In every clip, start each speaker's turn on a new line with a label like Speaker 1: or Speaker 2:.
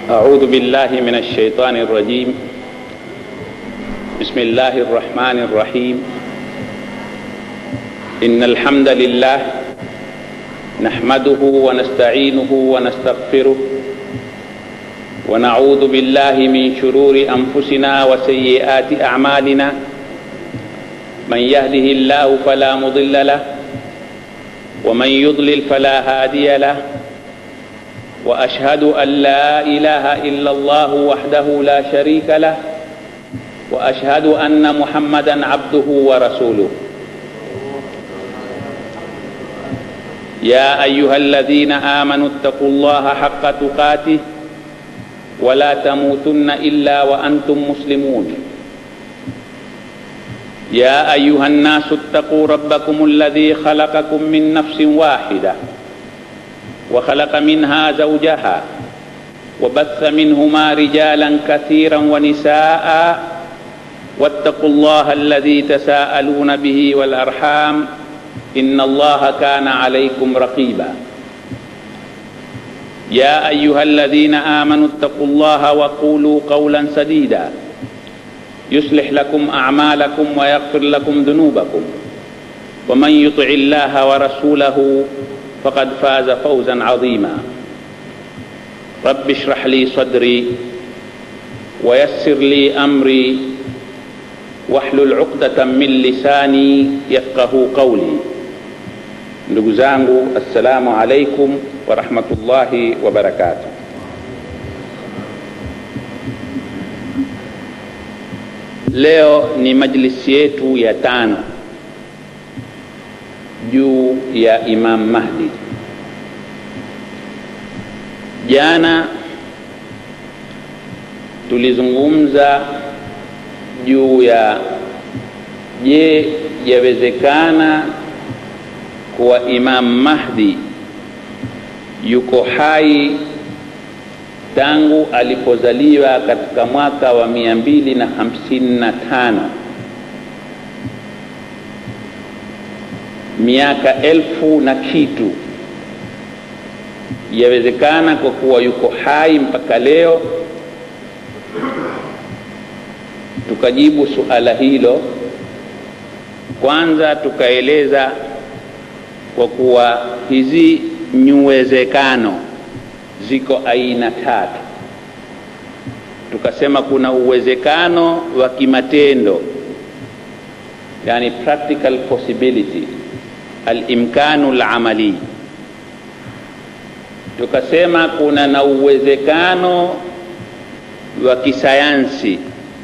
Speaker 1: أعوذ بالله من الشيطان الرجيم بسم الله الرحمن الرحيم إن الحمد لله نحمده ونستعينه ونستغفره ونعوذ بالله من شرور أنفسنا وسيئات أعمالنا من يهده الله فلا مضل له ومن يضلل فلا هادي له واشهد ان لا اله الا الله وحده لا شريك له واشهد ان محمدا عبده ورسوله يا ايها الذين امنوا اتقوا الله حق تقاته ولا تموتن الا وانتم مسلمون يا ايها الناس اتقوا ربكم الذي خلقكم من نفس واحده وخلق منها زوجها وبث منهما رجالا كثيرا ونساء واتقوا الله الذي تساءلون به والارحام ان الله كان عليكم رقيبا يا ايها الذين امنوا اتقوا الله وقولوا قولا سديدا يصلح لكم اعمالكم ويغفر لكم ذنوبكم ومن يطع الله ورسوله فقد فاز فوزا عظيما رب اشرح لي صدري ويسر لي امري واحلل عقدة من lisani yafqahu qawli. Ndugu zangu, assalamu alaikum warahmatullahi wabarakatuh. Leo ni majlisi yetu ya tano juu ya Imam Mahdi. Jana tulizungumza juu ya je, yawezekana kuwa Imam Mahdi yuko hai tangu alipozaliwa katika mwaka wa mia mbili na hamsini na tano miaka elfu na kitu yawezekana kwa kuwa yuko hai mpaka leo tukajibu suala hilo kwanza tukaeleza kwa kuwa hizi nyuwezekano ziko aina tatu tukasema kuna uwezekano wa kimatendo yani practical possibility alimkanu lamali tukasema kuna na uwezekano wa kisayansi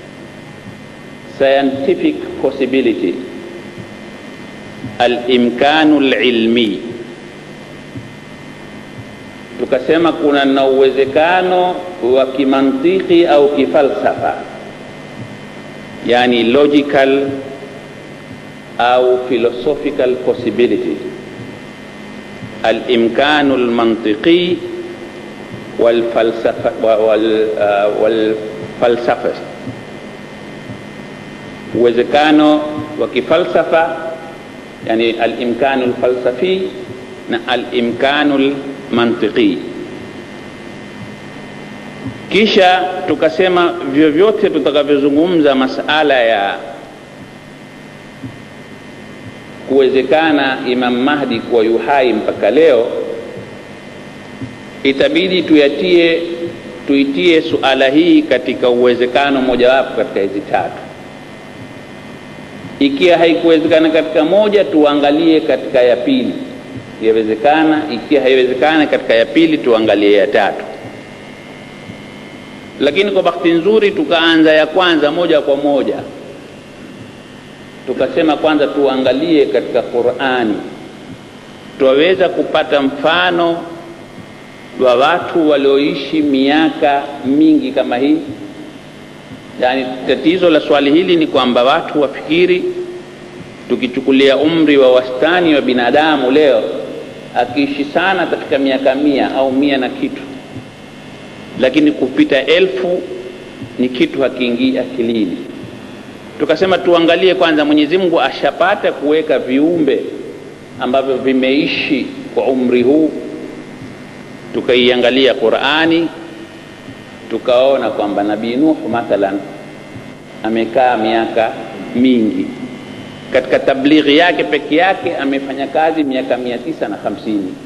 Speaker 1: scientific possibility alimkanu lilmi tukasema kuna na uwezekano wa kimantiki au kifalsafa yani logical au philosophical possibility alimkanu lmantiqi walfalsafa wal, uh, walfalsafa uwezekano wa kifalsafa yani alimkanu lfalsafi na alimkanu lmantiqi kisha tukasema vyovyote tutakavyozungumza masala ya kuwezekana Imam Mahdi kuwa yuhai mpaka leo, itabidi tuyatie tuitie suala hii katika uwezekano mojawapo katika hizi tatu. Ikiwa haikuwezekana katika moja, tuangalie katika ya pili, yawezekana. Ikiwa haiwezekana katika ya pili, tuangalie ya tatu. Lakini kwa bahati nzuri tukaanza ya kwanza moja kwa moja tukasema kwanza tuangalie katika Qur'ani, twaweza kupata mfano wa watu walioishi miaka mingi kama hii. Yaani, tatizo la swali hili ni kwamba watu wafikiri, tukichukulia umri wa wastani wa binadamu leo, akiishi sana katika miaka mia au mia na kitu, lakini kupita elfu ni kitu hakiingii akilini tukasema tuangalie kwanza mwenyezi mungu ashapata kuweka viumbe ambavyo vimeishi kwa umri huu tukaiangalia qurani tukaona kwamba nabii nuhu mathalan amekaa miaka mingi katika tablighi yake peke yake amefanya kazi miaka mia tisa na hamsini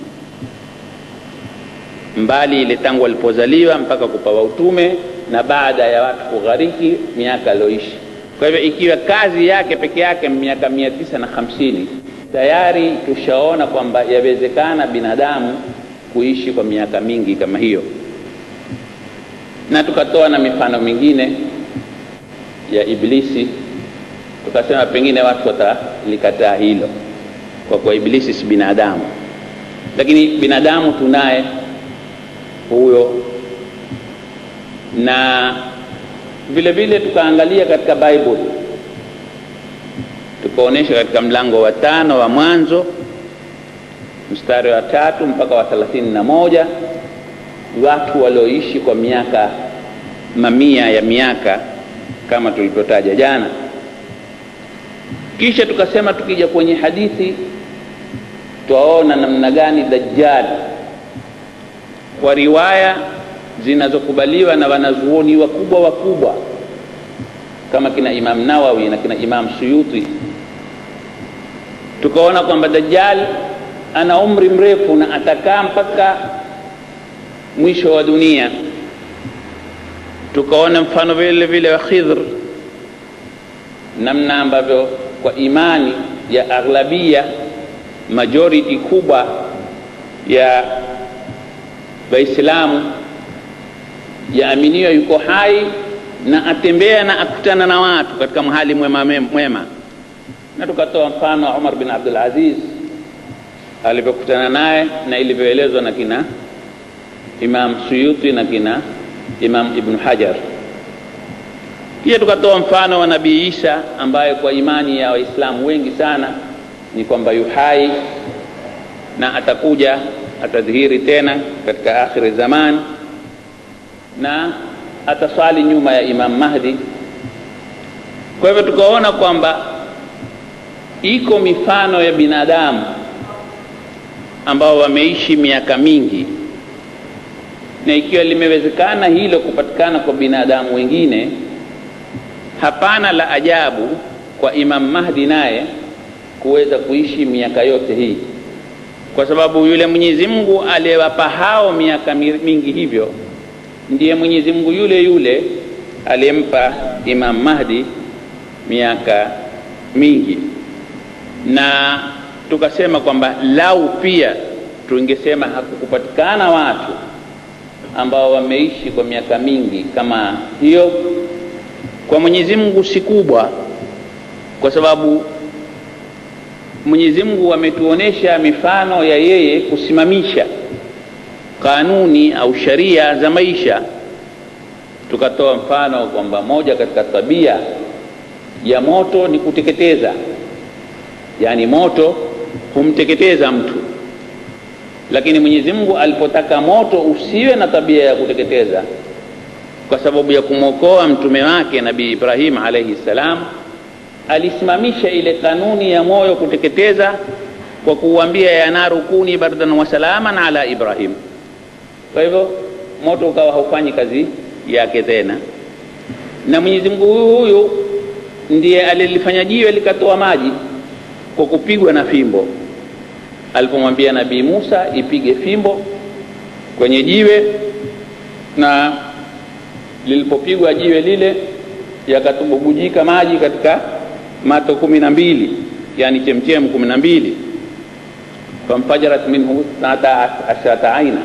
Speaker 1: mbali ile tangu alipozaliwa mpaka kupawa utume na baada ya watu kughariki miaka alioishi kwa hivyo ikiwa kazi yake peke yake miaka mia tisa na hamsini tayari tushaona kwamba yawezekana binadamu kuishi kwa miaka mingi kama hiyo na tukatoa na mifano mingine ya iblisi tukasema pengine watu watalikataa hilo kwa kuwa iblisi si binadamu lakini binadamu tunaye huyo na vile vile tukaangalia katika bible tukaonyesha katika mlango wa tano wa mwanzo mstari wa tatu mpaka wa thelathini na moja watu walioishi kwa miaka mamia ya miaka kama tulivyotaja jana kisha tukasema tukija kwenye hadithi twaona namna gani dajjal kwa riwaya zinazokubaliwa na wanazuoni wakubwa wakubwa kama kina imam nawawi na kina imam suyuti tukaona kwamba dajjal ana umri mrefu na atakaa mpaka mwisho wa dunia tukaona mfano vile vile wa khidhr namna ambavyo kwa imani ya aghlabia majority kubwa ya waislamu yaaminiwa yuko hai na atembea na akutana na watu katika mhali mwema mwema na tukatoa mfano wa umar bin abdul aziz alivyokutana naye na ilivyoelezwa na kina imam suyuti na kina imam ibnu hajar pia tukatoa mfano wa nabii isa ambaye kwa imani ya waislamu wengi sana ni kwamba yuhai na atakuja atadhihiri tena katika akhiri zaman na ataswali nyuma ya imam mahdi kwa hivyo tukaona kwamba iko mifano ya binadamu ambao wameishi miaka mingi na ikiwa limewezekana hilo kupatikana kwa binadamu wengine hapana la ajabu kwa imam mahdi naye kuweza kuishi miaka yote hii kwa sababu yule mwenyezi mungu aliyewapa hao miaka mingi hivyo ndiye mwenyezi mungu yule yule aliyempa imam mahdi miaka mingi na tukasema kwamba lau pia tungesema hakukupatikana watu ambao wameishi kwa miaka mingi kama hiyo kwa mwenyezi mungu si kubwa kwa sababu mwenyezi mungu ametuonesha mifano ya yeye kusimamisha kanuni au sharia za maisha tukatoa mfano kwamba moja katika tabia ya moto ni kuteketeza yaani moto humteketeza mtu lakini mwenyezi mungu alipotaka moto usiwe na tabia ya kuteketeza kwa sababu ya kumwokoa mtume wake nabii ibrahim alaihi ssalam alisimamisha ile kanuni ya moyo kuteketeza kwa kuuambia ya naru kuni bardan wasalaman ala ibrahim kwa hivyo moto ukawa haufanyi kazi yake tena na mwenyezi mungu huyu huyu ndiye alilifanya jiwe likatoa maji kwa kupigwa na fimbo alipomwambia nabii musa ipige fimbo kwenye jiwe na lilipopigwa jiwe lile yakatububujika maji katika mato kumi na mbili yani chemchem kumi na mbili famfajarat minhu thnata ashrata aina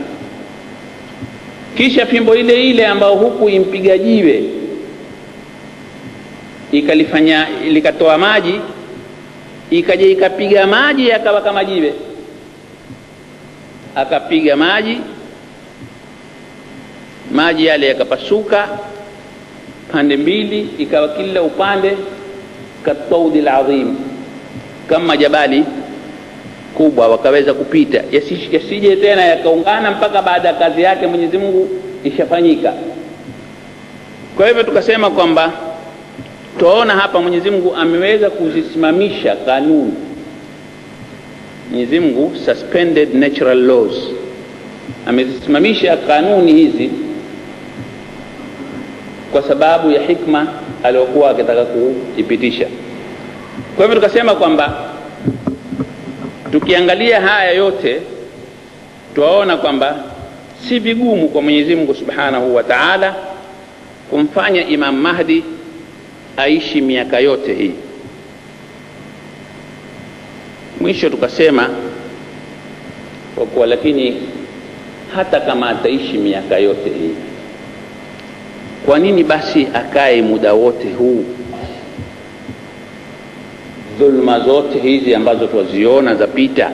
Speaker 1: kisha fimbo ile ile ambayo huku impiga jiwe ikalifanya likatoa maji ikaja ikapiga maji yakawa kama jiwe akapiga maji maji yale yakapasuka pande mbili ikawa kila upande kataudi ladhim kama jabali kubwa wakaweza kupita yasije yasi tena yakaungana mpaka baada ya kazi yake mwenyezi mungu ishafanyika kwa hivyo tukasema kwamba twaona hapa mwenyezi mungu ameweza kuzisimamisha kanuni mwenyezi mungu suspended natural laws amezisimamisha kanuni hizi kwa sababu ya hikma aliyokuwa akitaka kuipitisha kwa hivyo tukasema kwamba tukiangalia haya yote twaona kwamba si vigumu kwa mwenyezi mungu subhanahu wa taala kumfanya imam mahdi aishi miaka yote hii mwisho tukasema kwa kuwa lakini hata kama ataishi miaka yote hii kwa nini basi akae muda wote huu dhulma zote hizi ambazo twaziona zapita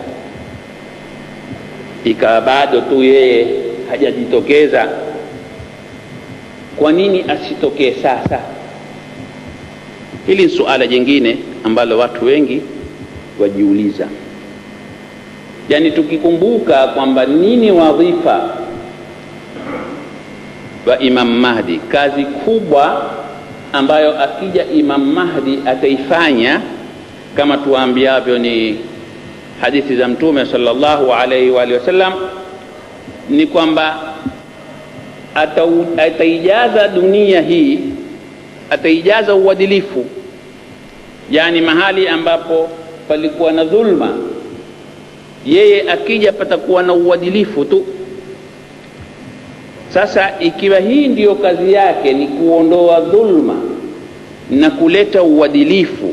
Speaker 1: ikawa bado tu yeye hajajitokeza kwa nini asitokee sasa hili ni suala jingine ambalo watu wengi wajiuliza yaani tukikumbuka kwamba nini wadhifa wa imam mahdi kazi kubwa ambayo akija imam mahdi ataifanya kama tuwaambiavyo ni hadithi za mtume sallallahu alaihi wa alihi wasallam ni kwamba ataijaza dunia hii ataijaza uadilifu yaani mahali ambapo palikuwa na dhulma yeye akija patakuwa na uadilifu tu sasa ikiwa hii ndiyo kazi yake ni kuondoa dhulma na kuleta uadilifu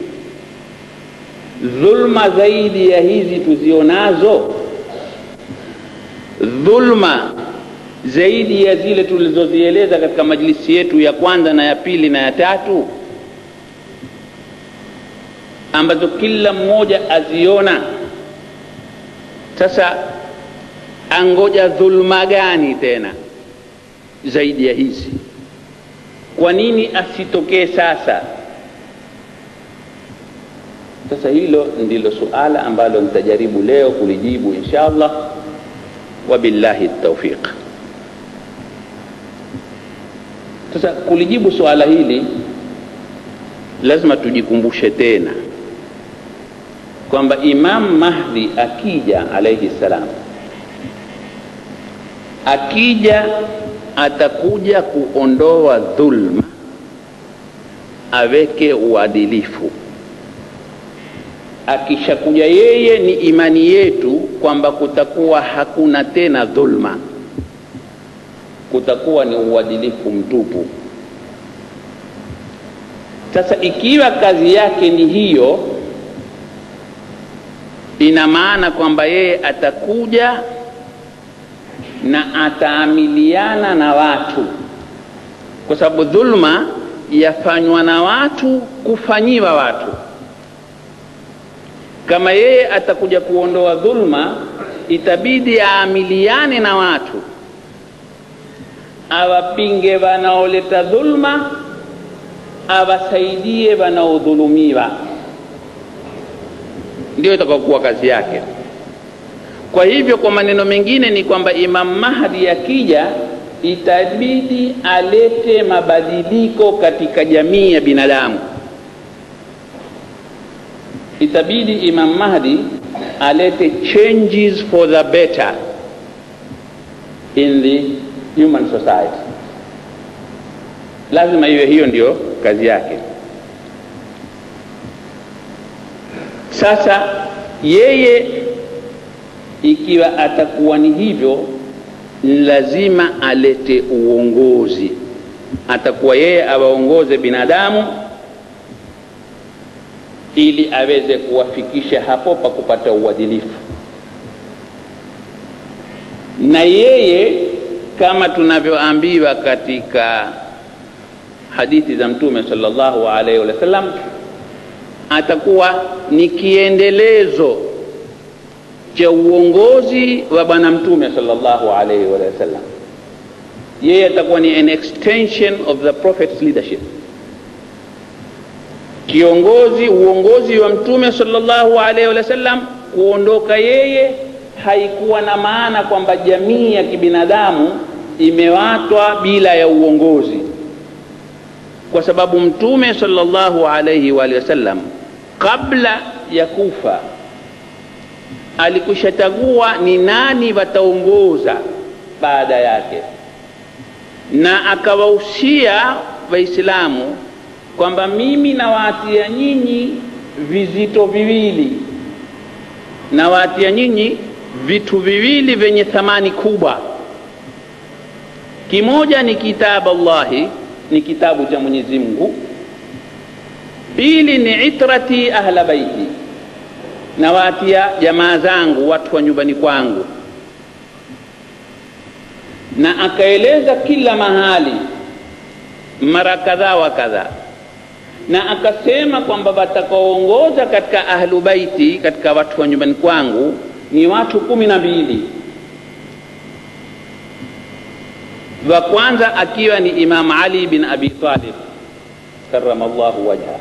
Speaker 1: dhulma zaidi ya hizi tuzionazo dhulma zaidi ya zile tulizozieleza katika majlisi yetu ya kwanza na ya pili na ya tatu ambazo kila mmoja aziona sasa angoja dhulma gani tena zaidi ya hizi kwa nini asitokee sasa sasa hilo ndilo suala ambalo nitajaribu leo kulijibu insha allah wabillahi taufiq sasa kulijibu suala hili lazima tujikumbushe tena kwamba imam mahdi akija alaihi salam akija atakuja kuondoa dhulma aweke uadilifu akishakuja yeye ni imani yetu kwamba kutakuwa hakuna tena dhulma kutakuwa ni uadilifu mtupu sasa ikiwa kazi yake ni hiyo ina maana kwamba yeye atakuja na ataamiliana na watu kwa sababu dhulma yafanywa na watu kufanyiwa watu kama yeye atakuja kuondoa dhulma itabidi aamiliane na watu awapinge wanaoleta dhulma awasaidie wanaodhulumiwa ndio itakakuwa kazi yake kwa hivyo kwa maneno mengine ni kwamba imam mahdi akija itabidi alete mabadiliko katika jamii ya binadamu itabidi imam mahdi alete changes for the better in the human society lazima iwe hiyo ndio kazi yake sasa yeye ikiwa atakuwa ni hivyo lazima alete uongozi atakuwa yeye awaongoze binadamu ili aweze kuwafikisha hapo pa kupata uadilifu na yeye kama tunavyoambiwa katika hadithi za mtume sallallahu alaihi wasallam atakuwa ni kiendelezo cha uongozi wa bwana mtume sallallahu alaihi wasallam yeye atakuwa ni an extension of the prophet's leadership kiongozi uongozi wa mtume sallallahu alaihi wasallam kuondoka yeye haikuwa na maana kwamba jamii ya kibinadamu imewatwa bila ya uongozi kwa sababu mtume sallallahu alaihi wa sallam kabla ya kufa alikushatagua ni nani wataongoza baada yake na akawahusia waislamu kwamba mimi nawaatia nyinyi vizito viwili nawaatia nyinyi vitu viwili vyenye thamani kubwa kimoja ni kitabu allahi ni kitabu cha mwenyezi mungu pili ni itrati ahla baiti nawaatia jamaa zangu watu wa nyumbani kwangu na akaeleza kila mahali mara kadhaa wa kadhaa na akasema kwamba watakaoongoza katika ahlu baiti katika watu wa nyumbani kwangu ni watu kumi na mbili wa kwanza akiwa ni imam ali bin abi talib karama llahu wajha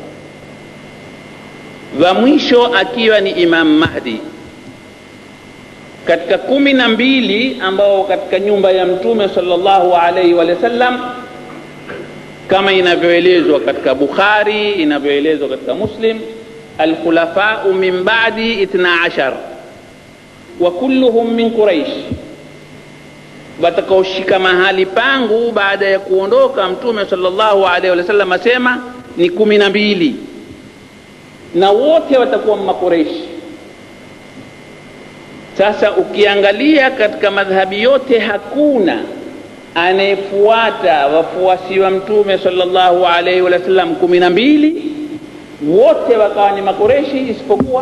Speaker 1: wa mwisho akiwa ni imam mahdi katika kumi na mbili ambao katika nyumba ya mtume sallallahu alaihi wa sallam kama inavyoelezwa katika bukhari inavyoelezwa katika muslim alkhulafau min badi itna ashar wa kulluhum min quraish watakaoshika mahali pangu baada ya kuondoka mtume sallallahu alaihi wa sallam asema ni kumi na mbili na wote watakuwa makureshi sasa ukiangalia katika madhhabi yote hakuna anayefuata wafuasi wa mtume sallallahu alaihi wa sallam kumi na mbili wote wakawa ni makureshi isipokuwa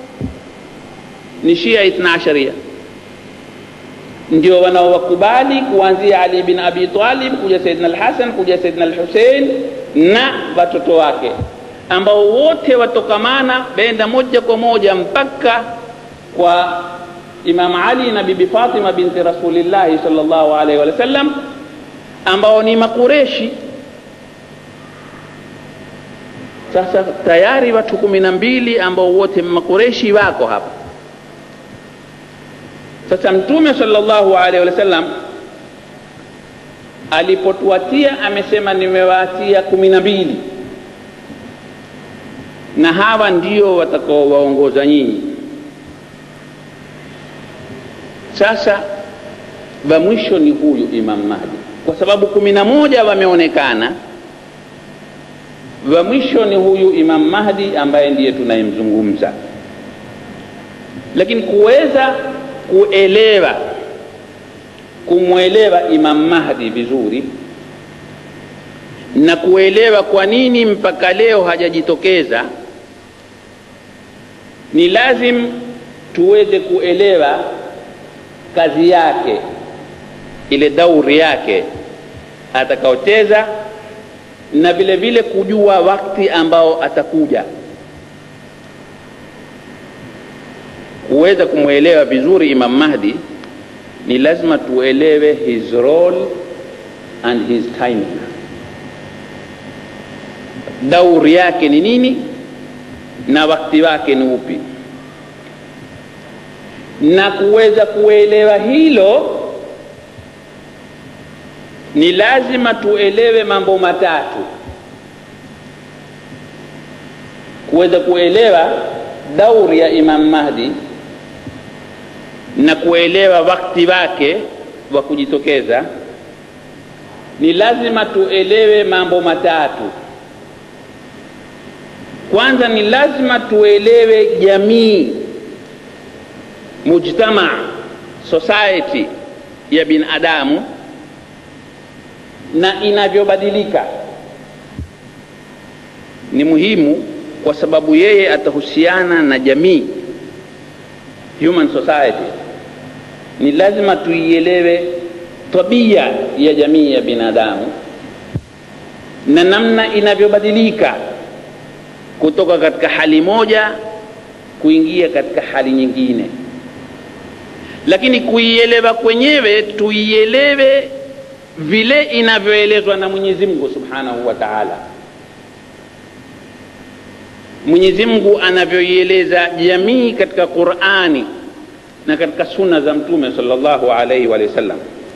Speaker 1: ni shia ithna asharia ndio wanaowakubali kuanzia ali bin abi talib kuja saidna alhasan kuja saidna alhusein na watoto wake ambao wote watokamana benda moja kwa moja mpaka kwa imam ali na bibi fatima binti rasulillahi salllahu alaihi wa sallam ambao ni makureshi sasa tayari watu kumi na mbili ambao wote makureshi wako hapa sasa mtume salllahu alaihi wa sallam alipotuatia amesema nimewaatia kumi na mbili na hawa ndio watakaowaongoza nyinyi sasa wa mwisho ni huyu imam mahdi kwa sababu kumi na moja wameonekana wa mwisho ni huyu imam mahdi ambaye ndiye tunayemzungumza lakini kuweza kuelewa kumwelewa imam mahdi vizuri na kuelewa kwa nini mpaka leo hajajitokeza ni lazim tuweze kuelewa kazi yake ile dauri yake atakaoteza na vile vile kujua wakati ambao atakuja kuweza kumwelewa vizuri imam mahdi ni lazima tuelewe his role and his timing dauri yake ni nini na wakati wake ni upi na kuweza kuelewa hilo ni lazima tuelewe mambo matatu kuweza kuelewa dauri ya imam mahdi na kuelewa wakati wake wa kujitokeza ni lazima tuelewe mambo matatu kwanza ni lazima tuelewe jamii mujtama society ya binadamu na inavyobadilika ni muhimu kwa sababu yeye atahusiana na jamii human society ni lazima tuielewe tabia ya jamii ya binadamu na namna inavyobadilika kutoka katika hali moja kuingia katika hali nyingine lakini kuielewa kwenyewe tuielewe vile inavyoelezwa na mwenyezi mungu subhanahu wa taala mwenyezi mungu anavyoieleza jamii katika qurani na katika sunna za mtume salllahu alaihi wa sallam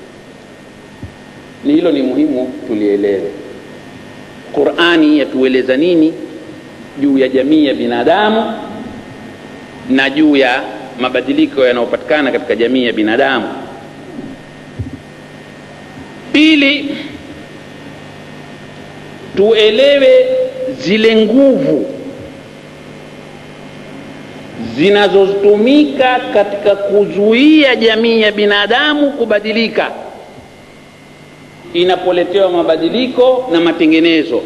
Speaker 1: ni hilo ni muhimu tulielewe qurani yatueleza nini juu ya jamii ya binadamu na juu ya mabadiliko yanayopatikana katika jamii ya binadamu pili tuelewe zile nguvu zinazotumika katika kuzuia jamii ya binadamu kubadilika inapoletewa mabadiliko na matengenezo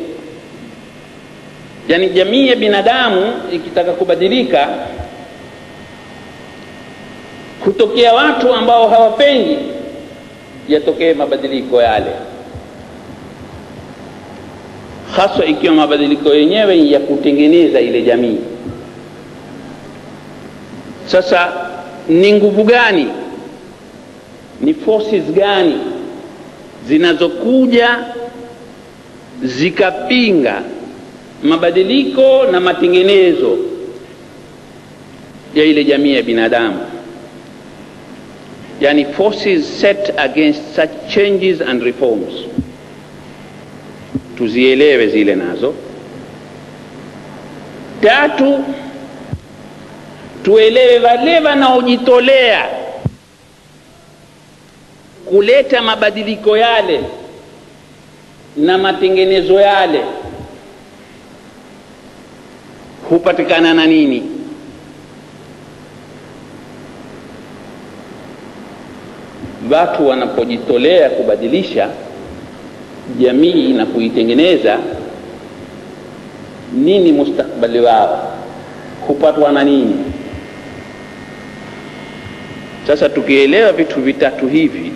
Speaker 1: yaani jamii ya binadamu ikitaka kubadilika hutokea watu ambao hawapendi yatokee mabadiliko yale haswa ikiwa mabadiliko yenyewe ya kutengeneza ile jamii sasa ni nguvu gani ni forces gani zinazokuja zikapinga mabadiliko na matengenezo ya ile jamii ya binadamu yani forces set against such changes and reforms tuzielewe zile nazo tatu tuelewe wale wanaojitolea kuleta mabadiliko yale na matengenezo yale hupatikana na nini watu wanapojitolea kubadilisha jamii na kuitengeneza nini mustakbali wao hupatwa na nini sasa tukielewa vitu vitatu hivi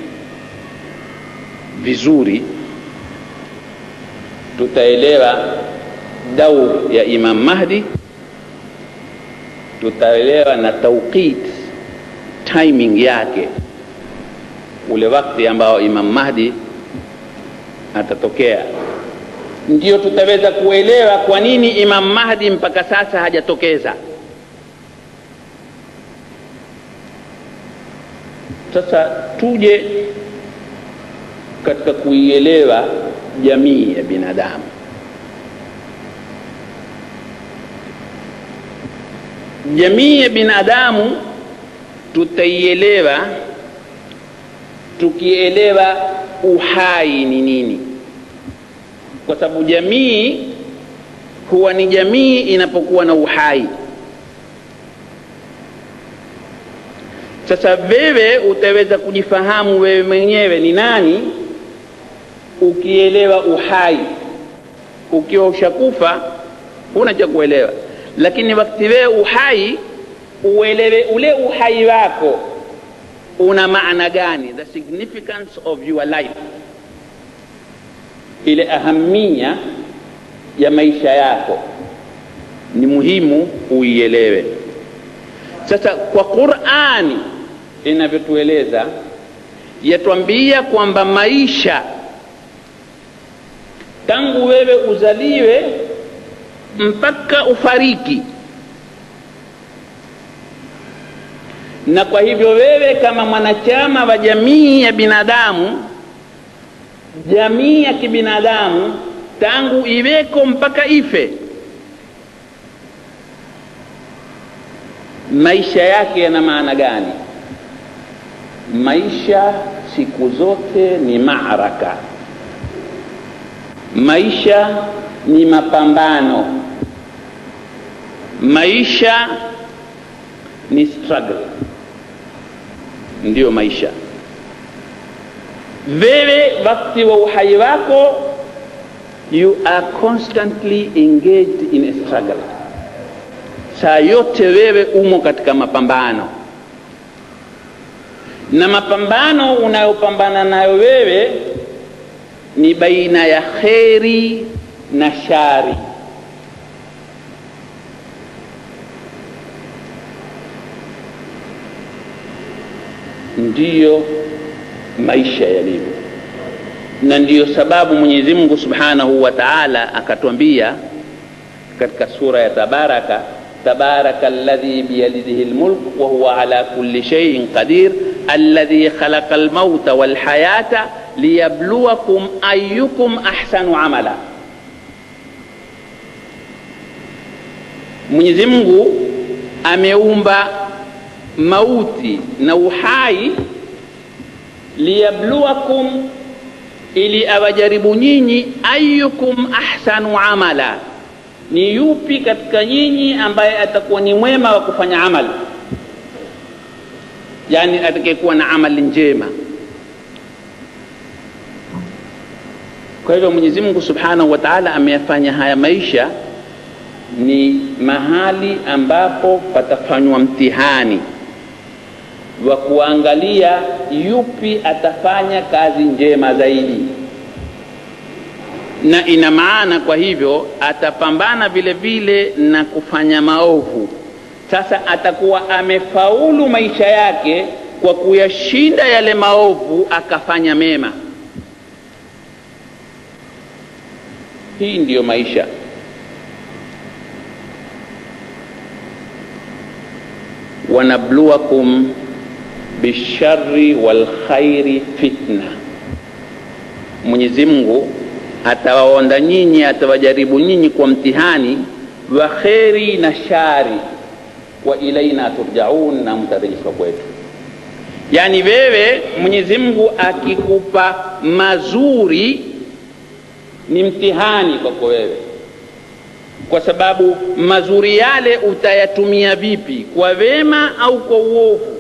Speaker 1: vizuri tutaelewa daur ya imam mahdi tutaelewa na tauqit timing yake ule wakati ambao imam mahdi atatokea ndio tutaweza kuelewa kwa nini imam mahdi mpaka sasa hajatokeza sasa tuje katika kuielewa jamii ya binadamu jamii ya binadamu tutaielewa tukielewa uhai ni nini kwa sababu jamii huwa ni jamii inapokuwa na uhai sasa wewe utaweza kujifahamu wewe mwenyewe ni nani ukielewa uhai ukiwa ushakufa huna cha kuelewa lakini wakati wewe uhai uelewe ule uhai wako una maana gani the significance of your life ile ahamia ya maisha yako ni muhimu uielewe sasa kwa qurani inavyotueleza yatwambia kwamba maisha tangu wewe uzaliwe mpaka ufariki na kwa hivyo wewe kama mwanachama wa jamii ya binadamu jamii ya kibinadamu tangu iweko mpaka ife maisha yake yana maana gani maisha siku zote ni maaraka maisha ni mapambano maisha ni struggle ndiyo maisha wewe wakati wa uhai wako you are constantly engaged in a struggle saa yote wewe umo katika mapambano na mapambano unayopambana nayo wewe ni baina ya kheri na shari ndiyo maisha yalivyo na ndiyo sababu mwenyezi mungu subhanahu wa taala akatwambia katika sura ya tabaraka tabaraka alladhi biyadihi lmulk wahuwa ala kulli shaiin qadir alladhi khalaqa lmauta walhayata liyabluwakum ayukum ahsanu amala mwenyezi mungu ameumba mauti na uhai liyabluwakum ili awajaribu nyinyi ayukum ahsanu amala ni yupi katika nyinyi ambaye atakuwa ni mwema wa kufanya amali yani atakayekuwa na amali njema kwa hivyo mwenyezi mungu subhanahu wa taala ameyafanya haya maisha ni mahali ambapo patafanywa mtihani wa kuangalia yupi atafanya kazi njema zaidi na ina maana kwa hivyo atapambana vile vile na kufanya maovu sasa atakuwa amefaulu maisha yake kwa kuyashinda yale maovu akafanya mema hii ndiyo maisha wanabluwakum bishari walkhairi fitna mwenyezi mungu atawaonda nyinyi atawajaribu nyinyi kwa mtihani wa kheri na shari wa ilaina turjaun na mtarejeshwa kwetu yaani wewe mwenyezi mungu akikupa mazuri ni mtihani kwako wewe kwa sababu mazuri yale utayatumia vipi kwa wema au kwa uovu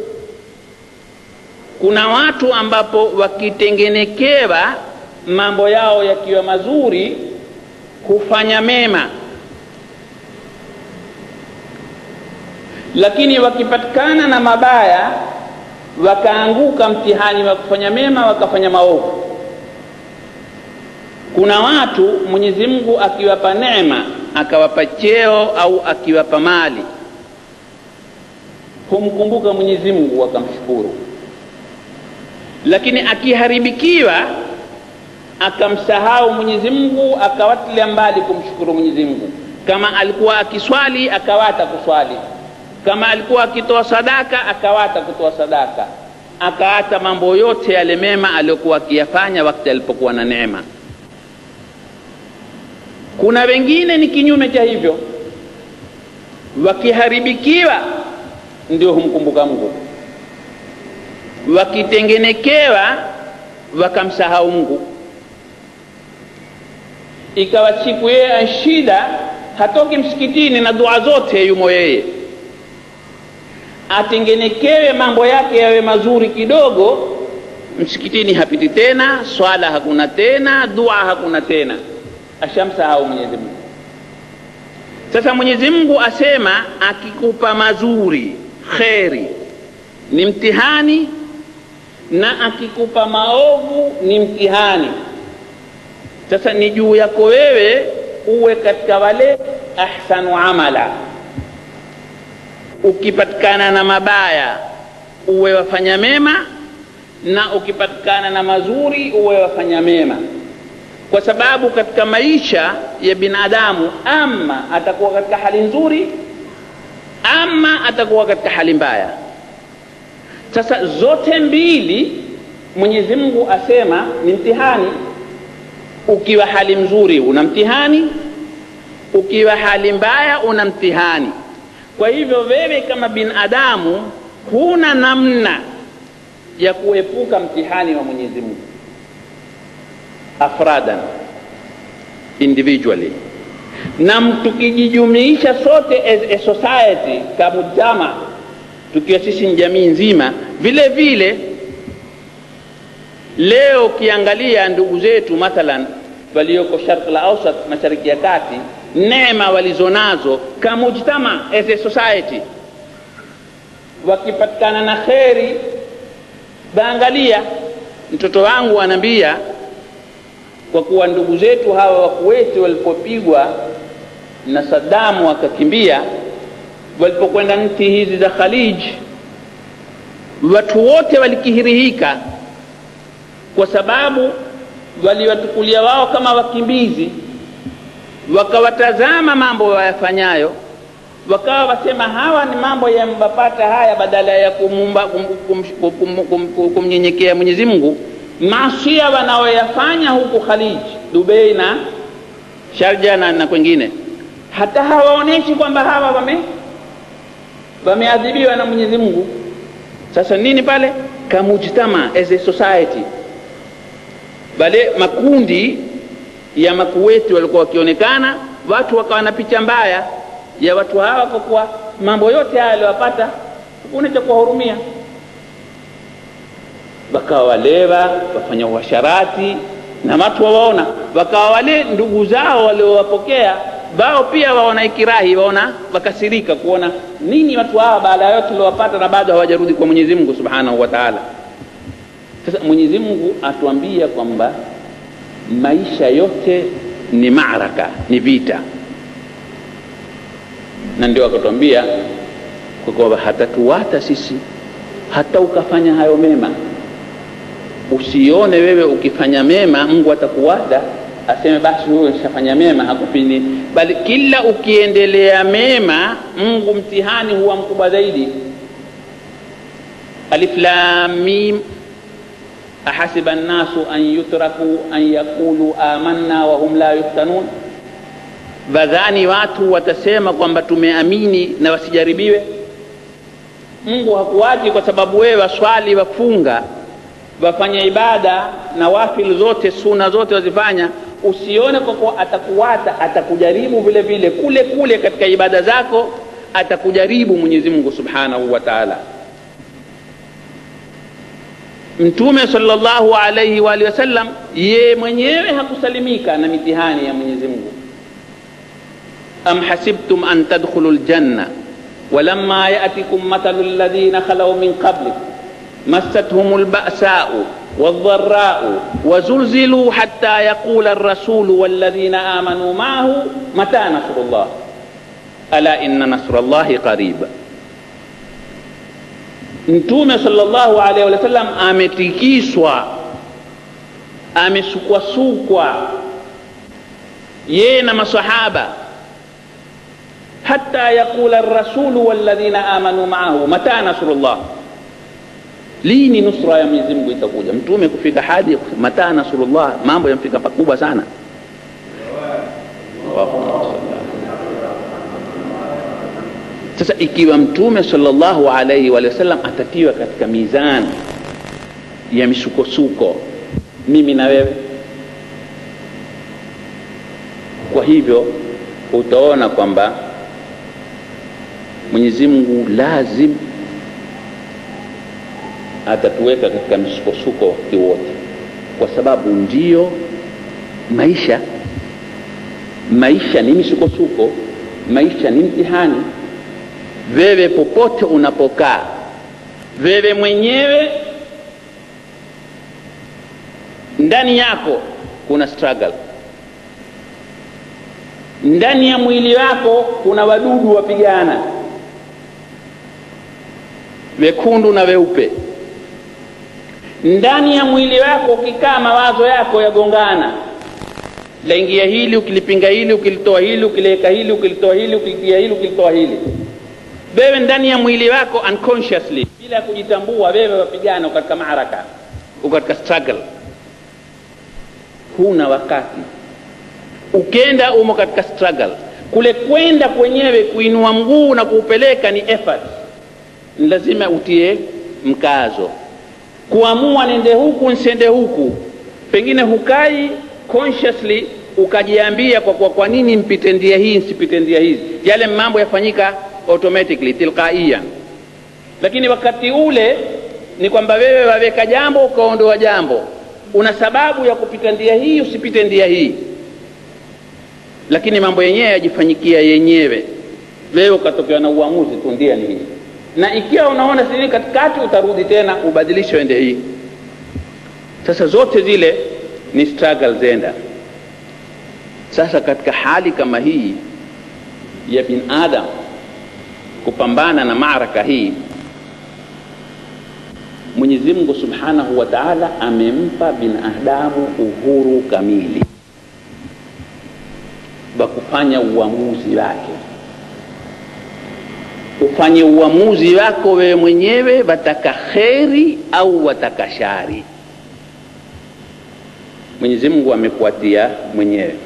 Speaker 1: kuna watu ambapo wakitengenekewa mambo yao yakiwa mazuri hufanya mema lakini wakipatikana na mabaya wakaanguka mtihani wa kufanya mema wakafanya maovu kuna watu mwenyezi mungu akiwapa neema akawapa cheo au akiwapa mali humkumbuka mwenyezi mungu wakamshukuru lakini akiharibikiwa akamsahau mwenyezi mungu akawatilia mbali kumshukuru mwenyezi mungu kama alikuwa akiswali akawata kuswali kama alikuwa akitoa sadaka akawata kutoa sadaka akaata mambo yote yale mema aliyokuwa akiyafanya wakati alipokuwa na neema kuna wengine ni kinyume cha hivyo wakiharibikiwa ndio humkumbuka mungu wakitengenekewa wakamsahau mungu ikawa siku yeye anshida hatoki msikitini na dua zote yumo yeye atengenekewe mambo yake yawe mazuri kidogo msikitini hapiti tena swala hakuna tena dua hakuna tena ashamsahau mwenyezi mungu sasa mwenyezi mungu asema akikupa mazuri kheri ni mtihani na akikupa maovu ni mtihani sasa ni juu yako wewe uwe katika wale ahsanu amala ukipatikana na mabaya uwe wafanya mema na ukipatikana na mazuri uwe wafanya mema kwa sababu katika maisha ya binadamu ama atakuwa katika hali nzuri ama atakuwa katika hali mbaya sasa zote mbili mwenyezi mungu asema ni mtihani ukiwa hali mzuri una mtihani ukiwa hali mbaya una mtihani kwa hivyo wewe kama binadamu huna namna ya kuepuka mtihani wa mwenyezi mungu afradan individually na tukijijumuisha sote as a society kamujama tukiwa sisi ni jamii nzima vile vile leo ukiangalia ndugu zetu mathalan walioko sharq la ausat mashariki ya kati neema walizonazo kamujtama as a society wakipatikana na kheri baangalia mtoto wangu anaambia kwa kuwa ndugu zetu hawa wa kuweti walipopigwa na sadamu wakakimbia walipokwenda nchi hizi za khalij watu wote walikihirihika kwa sababu waliwatukulia wao kama wakimbizi wakawatazama mambo wayafanyayo wakawa wasema hawa ni mambo yambapata haya badala ya kumnyenyekea kum, kum, kum, mwenyezi mungu maasia wanaoyafanya huku khalij dubei na sharja na, na kwengine hata hawaonyeshi kwamba hawa wame wameadhibiwa na mwenyezi mungu sasa nini pale kamujtama as a society bale makundi ya makuweti walikuwa wakionekana watu wakawa na picha mbaya ya watu hawa kwa kuwa mambo yote haya aliwapata hakuna cha kuwahurumia wakawa walewa wafanya uasharati na watu wawaona wakawa wale ndugu zao waliowapokea wao pia waona ikirahi waona wakasirika kuona nini watu hawa baada ya yote waliowapata na bado hawajarudi kwa mwenyezi mungu subhanahu wa taala sasa mwenyezi mungu atuambia kwamba maisha yote ni maraka ni vita na ndio akatuambia kwa kwamba hatatuwata sisi hata ukafanya hayo mema usione wewe ukifanya mema mungu atakuwata aseme basi huyo shafanya mema hakupini bali kila ukiendelea mema mungu mtihani huwa mkubwa zaidi alif lam mim ahasiba nnasu an yutraku an yaqulu amanna wahum la yuftanun vadhani watu watasema kwamba tumeamini na wasijaribiwe mungu hakuwaji kwa sababu wewe waswali wafunga wafanya ibada na wafil zote suna zote wazifanya usione kwa kuwa atakuwata atakujaribu vile vile kule kule katika ibada zako atakujaribu mwenyezi mungu subhanahu wa taala mtume salllahu alaihi waalihi wasallam ye mwenyewe hakusalimika na mitihani ya mwenyezi mungu am hasibtum an tadkhulu ljanna ولما يأتكم مثل الذين خلوا من قبلكم مستهم البأساء والضراء وزلزلوا حتى يقول الرسول والذين آمنوا معه متى نصر الله ألا إن نصر الله قريب mtume salllahu alaihi wa sallam ametikiswa amesukwasukwa yeye na masahaba hata yaqula rasulu walladhina amanu maahu mata nasrullah lini nusra ya mwenyezi mungu itakuja mtume kufika hadi mata nasrullah mambo yamfika pakubwa sana sasa ikiwa mtume salllahu alaihi wa sallam atatiwa katika mizani ya misukosuko mimi na wewe kwa hivyo utaona kwamba mwenyezi mungu lazim atatuweka katika misukosuko wakati wote kwa sababu ndiyo maisha maisha ni misukosuko maisha ni mtihani wewe popote unapokaa wewe mwenyewe ndani yako kuna struggle ndani ya mwili wako kuna wadudu wapigana wekundu na weupe ndani ya mwili wako ukikaa mawazo yako yagongana laingia hili ukilipinga hili ukilitoa hili ukiliweka hili ukilitoa hili ukilitia hili ukilitoa hili wewe ndani ya mwili wako unconsciously bila ya kujitambua wewe wapigana katika maaraka uko katika struggle huna wakati ukenda umo katika struggle kule kwenda kwenyewe kuinua mguu na kuupeleka ni effort ni lazima utie mkazo kuamua nende huku nsende huku pengine hukai consciously ukajiambia kwa, kwa, kwa nini mpite ndia hii nsipite ndia hizi yale mambo yafanyika automatically tilqaiyan lakini wakati ule ni kwamba wewe waweka jambo ukaondoa jambo una sababu ya kupita ndia hii usipite ndia hii lakini mambo yenyewe yajifanyikia yenyewe wewe ukatokewa na uamuzi tu ndia ni hii na ikiwa unaona sini katikati utarudi tena ubadilishe ende hii sasa zote zile ni struggle zenda sasa katika hali kama hii ya binadam kupambana na maraka hii mwenyezi mungu subhanahu wa taala amempa binadamu uhuru kamili wa kufanya uamuzi wake ufanye uamuzi wako wewe mwenyewe wataka kheri au wataka shari mwenyezi mungu amekuatia mwenyewe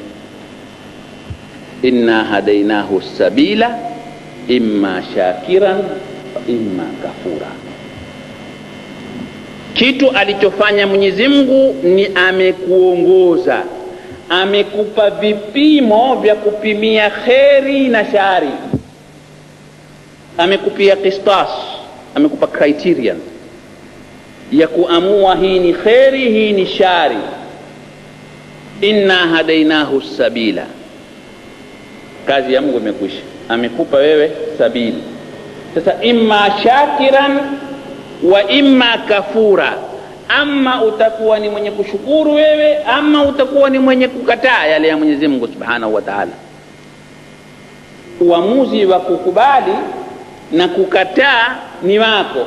Speaker 1: inna hadainahu sabila imma shakiran wa imma kafura kitu alichofanya mwenyezi mungu ni amekuongoza amekupa vipimo vya kupimia kheri na shari amekupia kistas amekupa criterion ya kuamua hii ni kheri hii ni shari inna hadainahu sabila kazi ya mungu imekwisha amekupa wewe sabili sasa imma shakiran wa imma kafura ama utakuwa ni mwenye kushukuru wewe ama utakuwa ni mwenye kukataa yale ya mwenyezi mungu subhanahu wa taala uamuzi wa kukubali na kukataa ni wako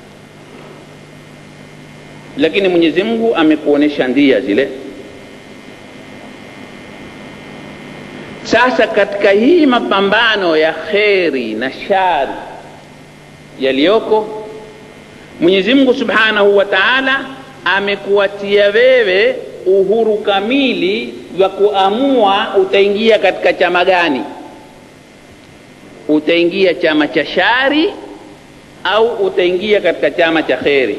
Speaker 1: lakini mwenyezi mungu amekuonyesha ndia zile sasa katika hii mapambano ya kheri na shari yaliyoko mwenyezi mungu subhanahu wa taala amekuwatia wewe uhuru kamili wa kuamua utaingia katika chama gani utaingia chama cha shari au utaingia katika chama cha kheri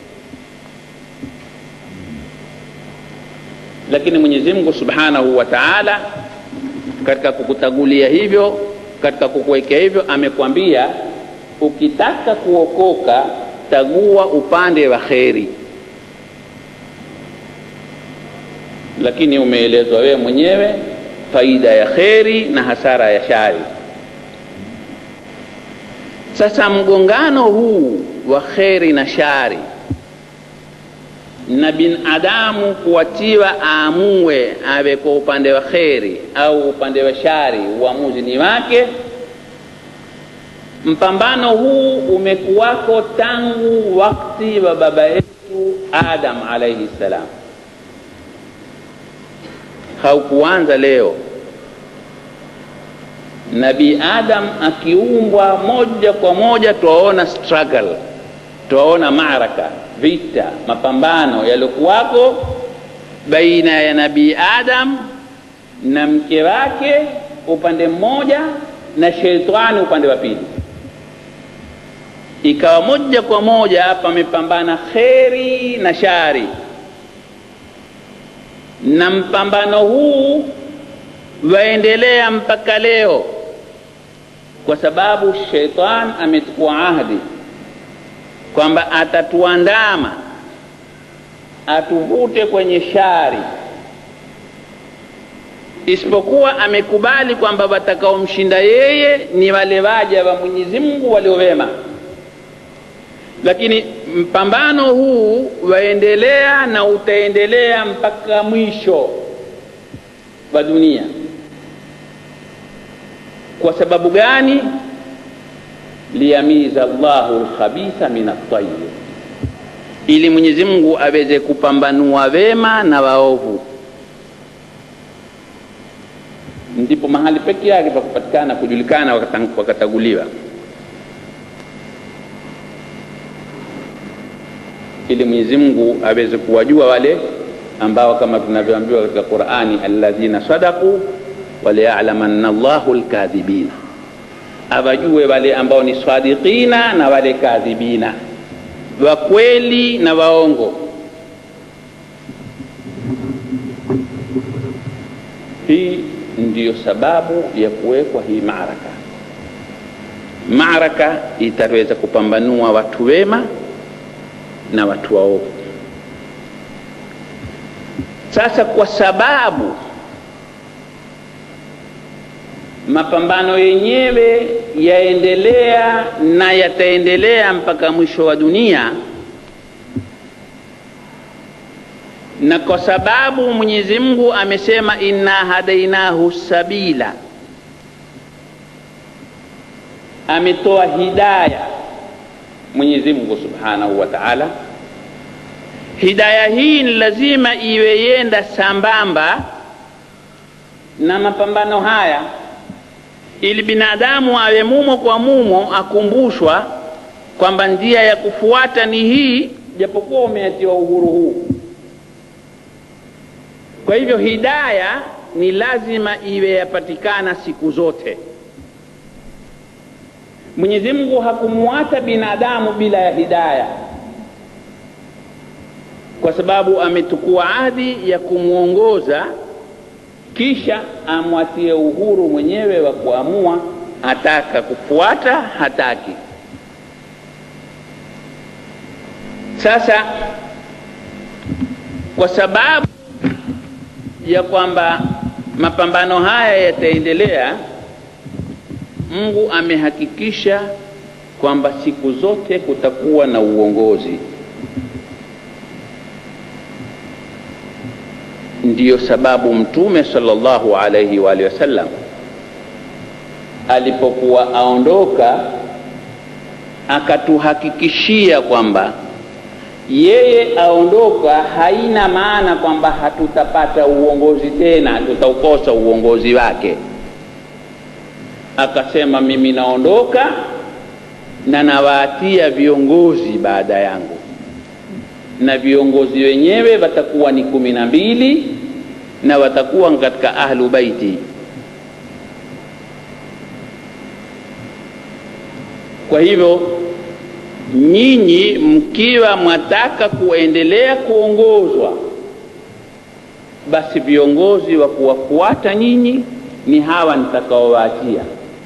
Speaker 1: lakini mwenyezi mungu subhanahu wa taala katika kukutagulia hivyo katika kukuwekea hivyo amekwambia ukitaka kuokoka tagua upande wa kheri lakini umeelezwa wewe mwenyewe faida ya kheri na hasara ya shari sasa mgongano huu wa kheri na shari na binadamu kuwatiwa aamue awe kwa upande wa kheri au upande wa shari uamuzi ni wake mpambano huu umekuwako tangu wakti wa baba yetu adam alaihi ssalam haukuanza leo nabii adam akiumbwa moja kwa moja twaona struggle twaona maraka vita mapambano yaliokuwako baina ya nabii adam na mke wake upande mmoja na sheitani upande wa pili ikawa moja kwa moja pamepambana kheri na shari na mpambano huu waendelea mpaka leo kwa sababu sheitan amechukua ahdi kwamba atatuandama atuvute kwenye shari isipokuwa amekubali kwamba watakaomshinda yeye ni wale waja wa mwenyezi mungu waliowema lakini mpambano huu waendelea na utaendelea mpaka mwisho wa dunia kwa sababu gani liyamiza llahu lkhabitha min altayib ili mwenyezi mungu aweze kupambanua wema na waovu ndipo mahali peke yake pa kupatikana kujulikana wakataguliwa ili mwenyezi mungu aweze kuwajua wale ambao kama tunavyoambiwa katika qurani alladhina sadaku waliyalamanna llahu lkadhibina awajue wale ambao ni sadiqina na wale kadhibina wakweli na waongo hii ndiyo sababu ya kuwekwa hii maraka maraka itaweza kupambanua watu wema na watu waovu sasa kwa sababu mapambano yenyewe yaendelea na yataendelea mpaka mwisho wa dunia na kwa sababu mwenyezi mungu amesema inna hadainahu sabila ametoa hidaya mwenyezi mungu subhanahu wa taala hidaya hii ni lazima iwe yenda sambamba na mapambano haya ili binadamu awe mumo kwa mumo akumbushwa kwamba njia ya kufuata ni hii japokuwa umeatiwa uhuru huu kwa hivyo hidaya ni lazima iwe yapatikana siku zote mwenyezi mungu hakumuacha binadamu bila ya hidaya kwa sababu ametukua ahadi ya kumwongoza kisha amwatie uhuru mwenyewe wa kuamua ataka kufuata hataki sasa kwa sababu ya kwamba mapambano haya yataendelea mungu amehakikisha kwamba siku zote kutakuwa na uongozi ndiyo sababu mtume sallallahu alaihi wa alihi wasallam alipokuwa aondoka akatuhakikishia kwamba yeye aondoka haina maana kwamba hatutapata uongozi tena tutaukosa uongozi wake akasema mimi naondoka na nawaatia viongozi baada yangu na viongozi wenyewe watakuwa ni kumi na mbili na watakuwa katika ahlu baiti kwa hivyo nyinyi mkiwa mwataka kuendelea kuongozwa basi viongozi wa kuwafuata nyinyi ni hawa nitakaowaachia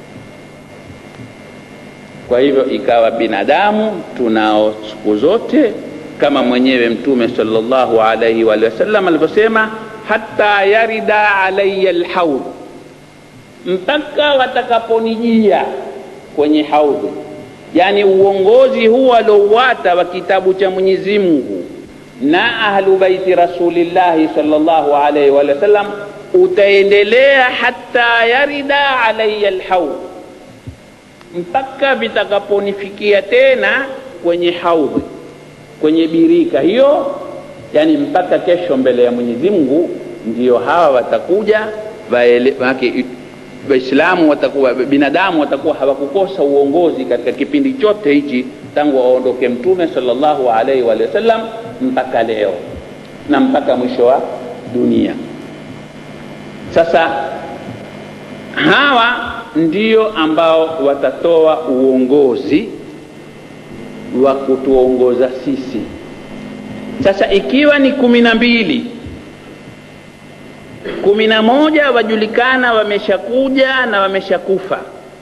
Speaker 1: kwa hivyo ikawa binadamu tunao siku zote kama mwenyewe mtume sallallahu alaihi wa sallam alivyosema hata yarida alaya lhaudh mpaka watakaponijia kwenye haudhi yani uongozi huu aliouwata wa kitabu cha mwenyezi mungu na ahlu baiti rasulillahi sallallahu alaihi wa sallam utaendelea hata yarida alaya lhaudh mpaka vitakaponifikia tena kwenye haudhi kwenye birika hiyo yani mpaka kesho mbele ya mwenyezi mungu ndio hawa watakuja waislamu watakuwa binadamu watakuwa hawakukosa uongozi katika kipindi chote hichi tangu aondoke mtume salllahu alaihi wa sallam mpaka leo na mpaka mwisho wa dunia sasa hawa ndio ambao watatoa uongozi wa kutuongoza sisi sasa ikiwa ni kumi na mbili kumi na moja wajulikana wameshakuja na wameshakufa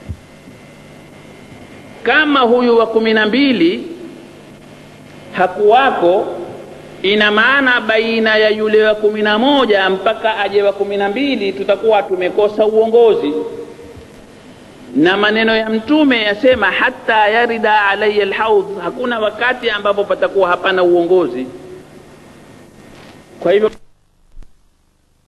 Speaker 1: kama huyu wa kumi na mbili hakuwako ina maana baina ya yule wa kumi na moja mpaka aje wa kumi na mbili tutakuwa tumekosa uongozi na maneno ya mtume yasema hata yarida alaya lhaudh hakuna wakati ambapo patakuwa hapana uongozi kwa hivyo